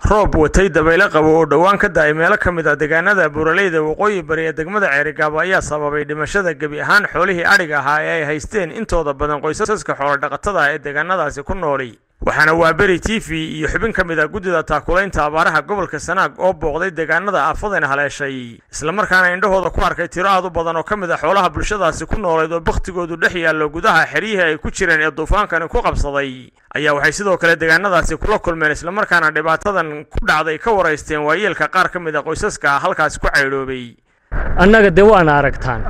roob watay dabaylo qabo oo dhowaan ka da-ay meelo ka mid a deegaanada buuraleyda waqooyi bari ee degmada ceerigaabo ayaa sababay dhimashada gebi ahaan xoolihii adhiga ahaa ee ay haysteen intooda badan qoysaska xoolodhaqatada ee deegaanadaasi ku nooli waxaana waaberi t v iyo xubin ka mid a guddida taakulaynta abaaraha gobolka sanaag oo booqday deegaanada aafadan haleeshay islamarkaana indhahooda ku arkay tiro aad u badan oo ka mid a xoolaha bulshadaasi ku noolayd oo bakhtigoodu dhex yaallo gudaha xeryihii ay ku jireen ee duufaankani ku qabsaday ayaa waxay sidoo kale deegaanadaasi kula kulmeen islamarkaana dhibaatadan ku dhacday ka waraysteen waayeelka qaar ka mid a qoysaska halkaasi ku caydhoobay annaga dee waana aragtaan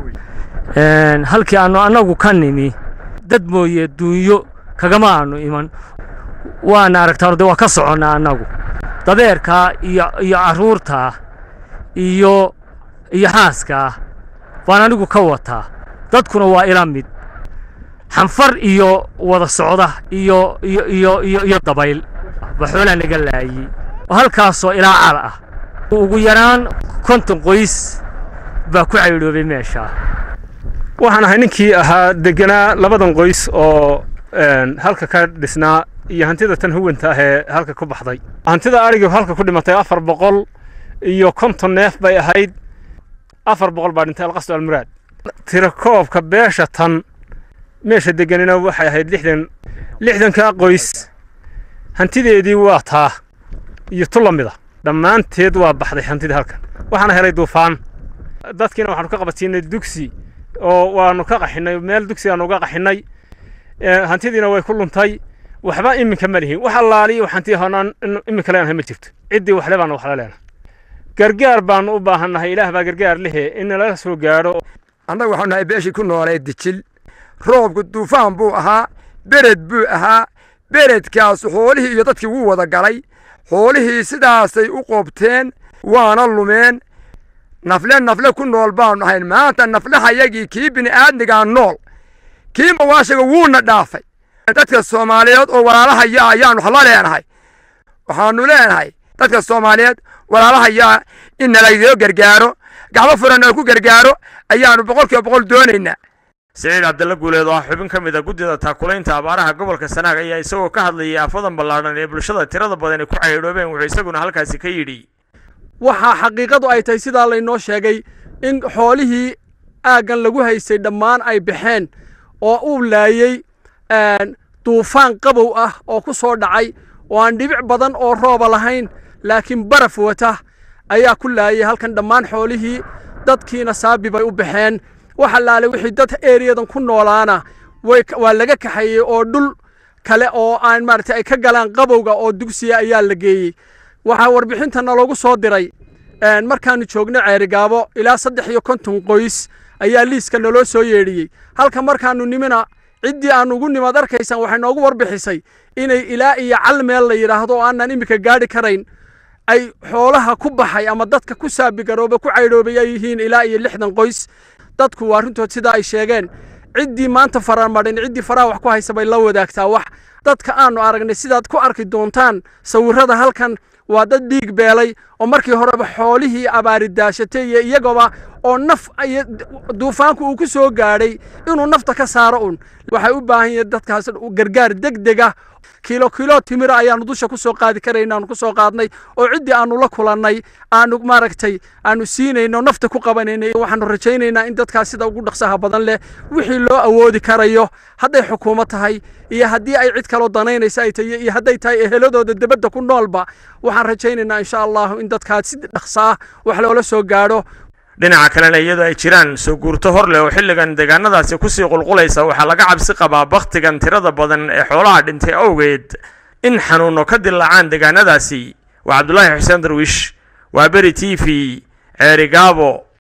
halkii aannu annagu ka nimi dad mooye duunyo kagama aanu iman waana aragtaan de waa ka soconnaa annagu dabeerkaa iyo iyo carruurtaa iyo iyo xaaskaa baan anigu ka wataa dadkuna waa ila mid xanfar iyo wada socda iyo iyo iyo iyo iyo dabayl ba xoolaa naga laayey oo halkaasoo ilaa cal ah ugu yaraan konton qoys baa ku caydhoobay meeshaa waxaan ahay ninkii ahaa deganaa labadan qoys oo halka ka dhisnaa iyo hantida tan huwanta ah ee halka ku baxday hantida adhigii halka ku dhimatay afar boqol iyo konton neef bay ahayd afar boqol baa dhintay alqasdu almuraad tirakoobka beesha tan meesha deganina waxay ahayd lixdan lixdankaa qoys hantideedii waa taa iyo tu la mida dhammaanteed waa baxday hantidii halkan waxaana helay duufaan dadkiina waxaanu ka qabadsiinay dugsi oo waanu ka qaxinay meel dugsi aanu uga qaxinay hantidiina way ku luntay waxba iminka ma lihin wax allaaliyo hanti honaan iminka leenahay ma jirto ciddii waxle baanu waxla leenahay gargaar baanu u baahannahay ilaah baa gargaar lehe in nala soo gaadho annaga waxaanu nahay beeshii ku noolee dijil roobku duufaan buu ahaa bered buu ahaa beredkaas xoolihii iyo dadkii wuu wada galay xoolihii sidaasay u qoobteen waana lumeen nafle nafle ku nool baanu ahayn maanta naflehayagii kii bini'aadmigaa nool kii mawaashiga wuuna dhaafay dadka soomaaliyeed oo walaalahaya ayaanu la leenahay waxaanu leenahay dadka soomaaliyeed walaalahayaa in nalaydoo gargaaro gacmo furan nala ku gargaaro ayaanu boqol kiiba boqol doonaynaa siciid cabdalla guuleed oo ah xubin ka mid a guddida taakulaynta abaaraha gobolka sanaag ayaa isagoo ka hadlayay aafadan ballaadhan ee bulshada tirada badani ku caydhoobeen wuxuu isaguna halkaasi ka yidhi waxaa xaqiiqadu ay tahay sidaa laynoo sheegay in xoolihii aaggan lagu haystay dhammaan ay baxeen oo uu laayey duufaan qabow ah oo ku soo dhacay oo aan dhibic badan oo rooba lahayn laakiin baraf wata ayaa ku laayay halkan dhammaan xoolihii dadkiina saabi bay u baxeen wax allaale wixii dad ereyadan ku noolaana waa laga kaxeeyey oo dhul kale oo aan maaragtay ay ka galaan qabowga oo dugsiya ayaa la geeyey waxaa warbixintana loogu soo diray markaanu joogno ceerigaabo ilaa saddex iyo konton qoys ayaa liiska naloo soo yeedhiyey halka markaanu nimina ciddii aanu ugu nimaad arkaysaan waxay noogu warbixisay inay ilaa iyo cal meel la yidhaahdo oo aanan iminka gaadhi karayn ay xoolaha ku baxay ama dadka ku saabigarooba ku caydhoobay ay yihiin ilaa iyo lixdan qoys dadku waa runtood sidaa ay sheegeen ciddii maanta faramadhin ciddii faraha wax ku haysa bay la wadaagtaa wax dadka aanu aragnay sidaad ku arki doontaan sawirrada halkan waa dad dhiig beelay oo markii horeba xoolihii abaari daashatay iyo iyagoba oo naf duufaanku uu ku soo gaadhay inuu nafta ka saaro un waxay u baahan yihiin dadkaas gargaar degdega kiilo kiilo timira ayaanu dusha ku soo qaadi karayna aanu ku soo qaadnay oo ciddii aanu la kulannay aanu maaragtay aanu siinayno nafta ku qabanaynay waxaanu rajaynaynaa in dadkaas sida ugu dhaqsaha badan leh wixii loo awoodi karayo hadday xukuumad tahay iyo haddii ay cid kaloo danaynaysa ay tahay iyo hadday tahay eheladooda debadda ku noolba waxaan rajaynaynaa insha allahu in dadkaas si dhaqsa ah wax loola soo gaadho dhinaca kalena iyadoo ay jiraan soo guurto hor leh oo xilligan deegaanadaasi kusii qulqulaysa waxaa laga cabsi qabaa bakhtigan tirada badan ee xoolaha dhintay awgeed in xanuuno ka dilaacaan deegaanadaasi waa cabdulaahi xuseen darwiish waa beri t v ceerigaabo